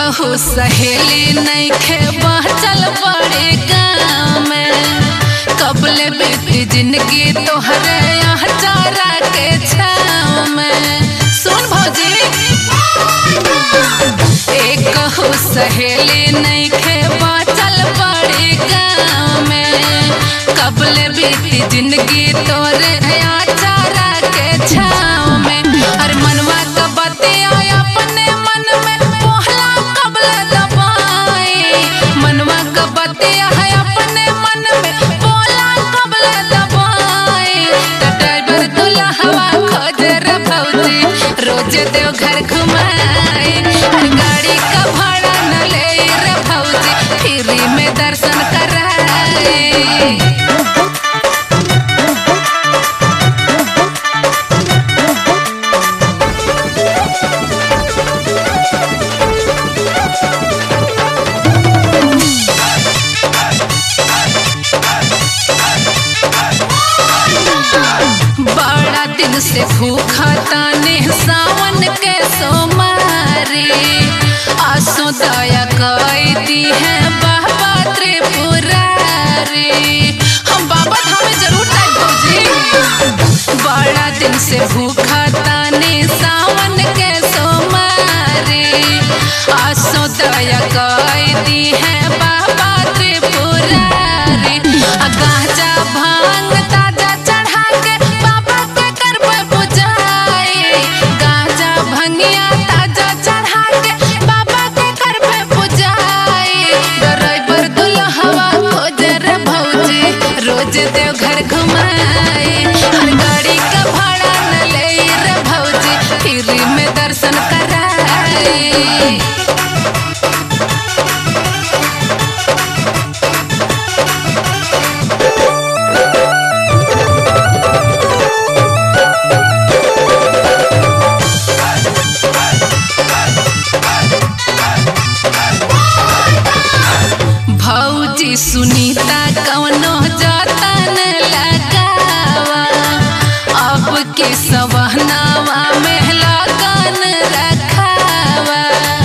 कहू सहेली नहीं खे चल बड़े गाँव में कबले बीती जिंदगी तोहरे यहाँ चारा के छाँव में सुन भौजी एक कहू सहेली नहीं खे चल बड़े गाँव में कबले बीती जिंदगी तोरे यहाँ चारा के छाँव में अरे मनवा का बतिया अपने मन में पोहला कबले दबाए मनवा का बतिया है अपने मन में पोला कबले दबाए तो ड्राइवर दूल्हा हवा खोजे रे भौजी रोज देव घर घुमाए हर गाड़ी का भाड़ा न ले रे भौजी फ्री में दर्शन कराए बड़ा दिन से भूखा ताने सावन के सोमारी आसो दया कई दी है बाबा त्रिपुरारी हम बाबा धाम जरूर जाए भौजी बड़ा दिन से भूखा ताने सावन के सोमारी आसो दया कई दी है बाबा त्रिपुरारी आ गांजा भांग ताजा चढ़ा के बाबा के करबे पुजाई गांजा भंगिया ताजा चढ़ा के बाबा के करबे पुजाई ड्राइवर दुल्हवा खोजे रे भौजी रोज देव घर घुमाए हर गाड़ी का भाड़ा न ले रे भौजी फ्री में दर्शन कराए भौजी सुनीता कवनो जतन लगावा अब के सवहनावा में लगन रखावा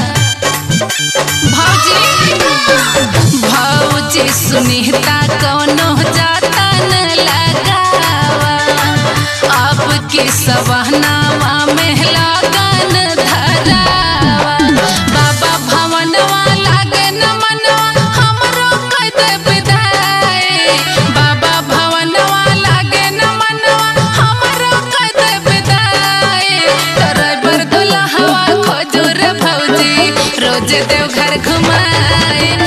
भौजी भौजी सुनीता कवनो जतन लगावा अब के सवहनावा में लगन धरावा बाबा भवनवा लागे न मनवा हमरो कह दे विदाई बाबा भवनवा लागे न मनवा हमरो कह दे विदाई ड्राइवर दुल्हवा खोजो रे भौजी रोज देव घर घुमाए